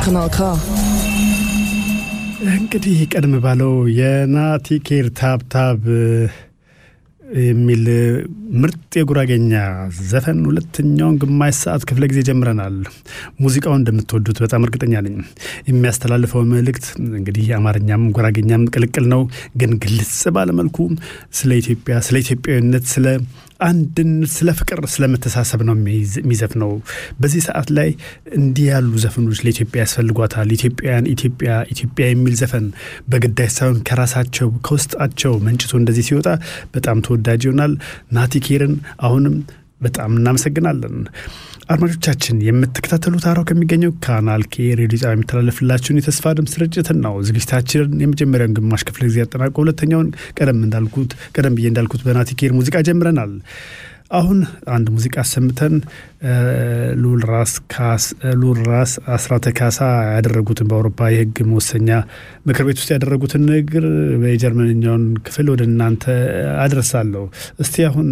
Kanal K. እንግዲህ ቀደም ባለው የናቲኬር ታብታብ የሚል ምርጥ የጉራጌኛ ዘፈን ሁለተኛውን ግማሽ ሰዓት ክፍለ ጊዜ ጀምረናል። ሙዚቃውን እንደምትወዱት በጣም እርግጠኛ ነኝ። የሚያስተላልፈው መልእክት እንግዲህ አማርኛም ጉራጌኛም ቅልቅል ነው፣ ግን ግልጽ ባለመልኩ ስለ ኢትዮጵያ፣ ስለ ኢትዮጵያዊነት፣ ስለ አንድነት፣ ስለ ፍቅር፣ ስለ መተሳሰብ ነው የሚዘፍነው። በዚህ ሰዓት ላይ እንዲህ ያሉ ዘፈኖች ለኢትዮጵያ ያስፈልጓታል። ኢትዮጵያውያን ኢትዮጵያ ኢትዮጵያ የሚል ዘፈን በግዳጅ ሳይሆን ከራሳቸው ከውስጣቸው መንጭቶ እንደዚህ ሲወጣ በጣም ተወዳጅ ይሆናል። ናቲኬርን አሁንም በጣም እናመሰግናለን። አድማጮቻችን የምትከታተሉት አራው ከሚገኘው ካናል ኬ ሬዲዮ ጣቢያ የሚተላለፍላችሁን የተስፋ ድምፅ ስርጭትን ነው። ዝግጅታችንን የመጀመሪያውን ግማሽ ክፍለ ጊዜ ያጠናቀ ሁለተኛውን ቀደም እንዳልኩት ቀደም ብዬ እንዳልኩት በናቲኬር ሙዚቃ ጀምረናል። አሁን አንድ ሙዚቃ አሰምተን ሉል ራስ አስራተ ካሳ ያደረጉትን በአውሮፓ የሕግ መወሰኛ ምክር ቤት ውስጥ ያደረጉትን ንግግር በጀርመንኛውን ክፍል ወደ እናንተ አድረሳለሁ። እስቲ አሁን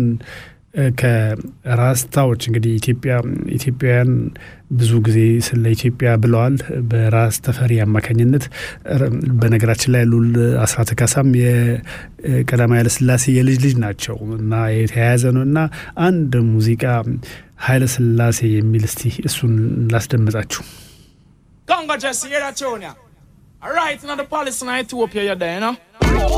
ከራስታዎች እንግዲህ ኢትዮጵያ ኢትዮጵያውያን ብዙ ጊዜ ስለ ኢትዮጵያ ብለዋል በራስ ተፈሪ አማካኝነት። በነገራችን ላይ ሉል አስራተ ካሳም የቀዳማዊ ኃይለሥላሴ የልጅ ልጅ ናቸው እና የተያያዘ ነው እና አንድ ሙዚቃ ኃይለሥላሴ የሚል እስቲ እሱን ላስደምጣችሁ። Congo just hear that tune, yeah. All right, now the police in Ethiopia, you're there, you know.